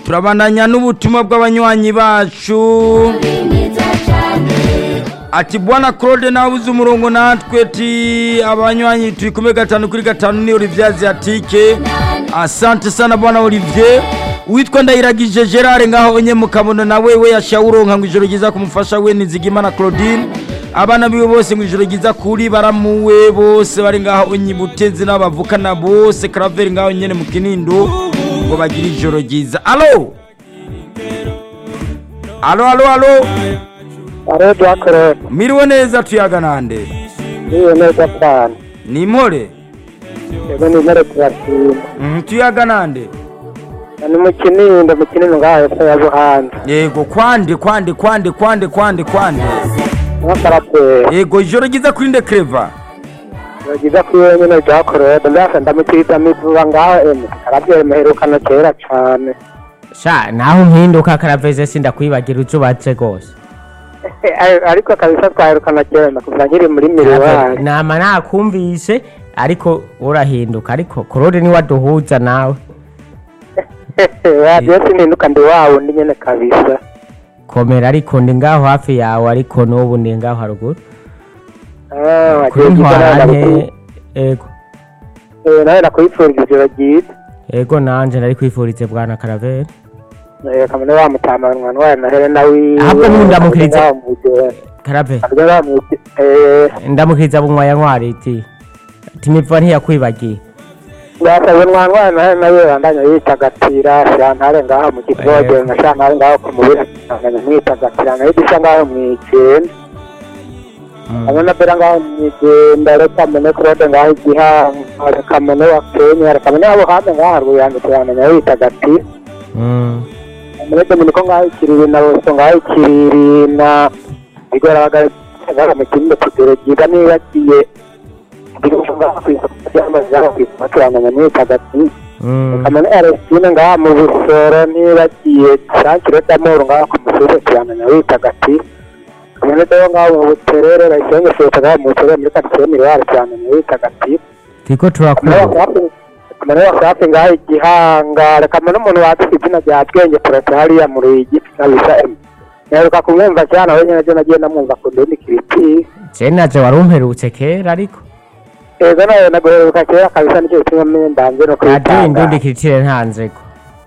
turabandanya n'ubutumwa bw'abanywanyi bacu ati bwana claude nawe uzi umurongo natwe ti abanywanyi turi kumwe gatanu kuri gatanu ni olivier asiatike asante sana bwana olivier witwa ndayiragije gerard ngaho onye mu kabono nawe we yashawuronka ngo ijoro ryiza kumufasha we nizigimana claudine abana biwe bose ngo ijoro ryiza kuri baramuwe bose bari ngaho onye butezi n'abavukana bose karaveri ngaho nyene mu kinindo ngo bagire ijoro ryiza alo alo alo alo Aro Jackred, miriwe neza tuyaga nande niyo neza cyane. ni impore Yego ni mere turashima. Mhm, tuyaga nande Ni mu Kinindo, mu Kinindo ngaho hepfo ya Buhanza. yego kwande kwande kwande kwande kwande kwande Nk'akaraperi. yego ijoro ryiza kuri nde kreva Yagize ko iyo nyine Jackred, mbese ndamukiriza mivuba ngaho eme. Karaperi muherukana kera cyane. sha naho mpinduka karaveze sindakwibagira uzubatse rwose Ariko kabisa twaherukana kera ndakuvuga nkiri muri miriwari. nama nakumvise ariko urahinduka ariko korode niwe aduhuza nawe Radiyo sininduka ndi wawe undi nyine kabisa. komera ariko ndi ngaho hafi yawe ariko n'ubu ndi ngaho haruguru Ah, kuri wagiye ntwara ugana nke ego Eh, nawe nakwifurije ijoro ryiza. ego nanje nari kwifurize bwana karavere Eh, kamene wa mutama mwana wawe na Helena wiwe. Ahubwo ntundamukirize. Ndamukiriza. karavere Abdullah Muti, eh, ndamukiriza bunywaya ntwari iti ati miva ntiyakwibagiye yasabe mwana nawe nawe bandanya yitagatira shantare ngaho mu kivoge na shantare ngaho ku mubiri bandanya mwitagatira nayo dusa ngaho mwigenda Mm. hamwe na bera ngaho mwigenda reka mune claude ngaho igihanga reka mune wa kenya reka mune abo hame ngaho haruguru yanjye turandanya yitagatira Mm. mune dominiko ngaho ikiriri na boso ngaho ikiriri na igorabagara ngaho mu kindi kugero ryiga nibagiye ngaho ku isoko ry'amazi ngaho ku isoko turandanya mwitagatira Mm. kamane Arestine ngaha mu busoro nibagiye sankire d'amoro ngaha ku musozi tuyamenya witagati kamane dayo ngaha mu buterere bayisenge sota ngaha mu buterere muri karitsiye miriwari tuyamenya witagati turiko kamane turakumva wasafi kamane wasafi ngaha igihangare kamane umuntu wazi izina rya bwenge porote hariya mu ruyigi kabisa emu nyaruka kumwumva cyane aho nyine nagiye namwumva ku ndindi kiriti je naje wari umperutse kera ariko ego nawe naguheruka kera kabisa nicyo kimwe ndambye no radiyo kwitanga indundi kiritire ntanzeko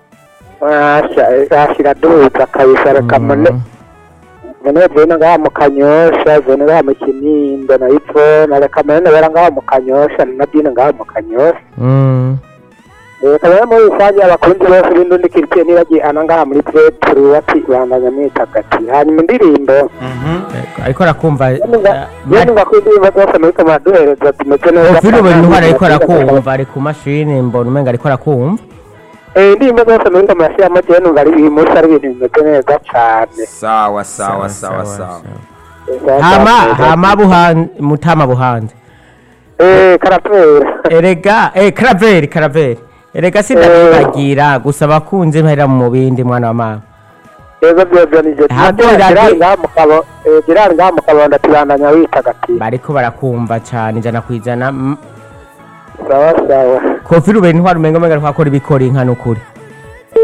ashira duza kabisa reka mune mune vena ngaha mu kanyosha vena ngaha mu kinindo na ivo na reka mune nabera ngaha mu kanyosha na dine ngaha mu kanyosha Mm. reka mune muri rusange abakunzi bose b'indundi kiritsiye nibagiye hano ngaha muri petero bati bandanya mwitagati hanyuma indirimbo Ego, ariko arakumva yeni nga ku indirimbo zose muriko muraduhereza tumeze neza ufite buri ntwara ariko kandi- arakumva ari ku mashini mbona umenga ariko arakumva Eh, indirimbo zose muriko murashyiramo jewe numva ari uyu munsi ari ibintu bimeze neza cane sawa sawa sawa sawa hama hama buhan mutama buhanze Eh, karapera erega eh karaveri karaveri erega sindakwibagira gusa abakunzi mpera mu bindi mwana wa mama Ego byozo nije Ntabwo Gerard radi- ngaha mu kabo eh, Gerard ngaha mu kabonda tubandanya witagatifu bariko barakumva cane ijana ku ijana Mm, sawa sawa kofi rubeni ntwara umenga umenga ariko akora ibikora inka n'ukuri